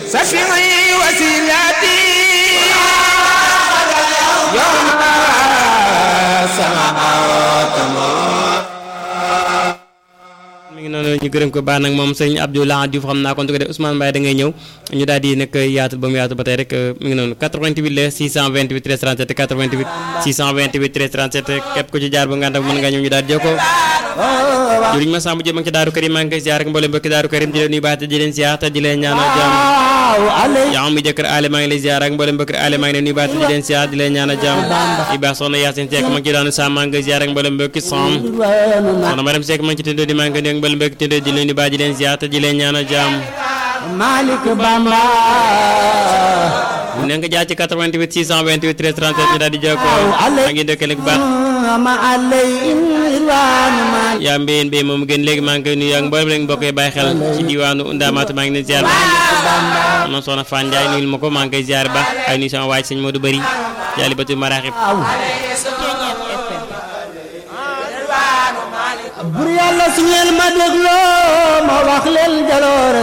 سفيعي وسيلتي يوم سماوات mi ngi noonu ñu gërëm ko baax nag moom sëñ Abdoulaye Diouf xam naa kon du ko def Ousmane Mbaye da ngay ñëw ñu daal di nag yaatal ba mu yaatal ba tey rek mi ngi noonu 88 la 628 13 37 88 628 13 37 képp ku ci jaar ba nga ànd ak mën nga ñëw ñu daal di jokkoo juriñ ma sàmm jëm ak ci daaru karim maa ngi koy ziar ak mboolem mbokki daaru karim di leen nuyu baax te di leen ziar te di leen ñaanal jàmm yaa mi jëkkër aale maa ngi lay ziar ak mboolem mbokki aale maa ngi leen nuyu baax te di leen ziar di leen ñaanal jàmm di baax soxna Yacine Seck ma ngi ci daanu sàmm maa ngi koy ziar ak mboolem mbokki som soxna Mariam Seck ma ngi ci tëndoo di maa ngi koy nuyu ak mboolem mbokki tëndoo di leen nuyu baax di leen ziar te di leen ñaanal jàmm Malik Bamba ne nga jaar ci 88 628 13 37 ñu daal di jokkoo maa ngi dëkkale bu baax ma alay irwanu mal yaa mbéyeen mbéy moom gën léegi maa ngi koy nuyu ak mboolem rek mbokk yi bàyyi xel ci diwaanu Ndamatou maa ngi leen ziar moom soxna Fane Ndiaye nuyul ma ko maa ngi koy ziar ba ay nuyu sama waaj sëñ Modou Bari jaali batu maraaxib bur yàlla su ngeen ma dégloo ma wax leen jaloore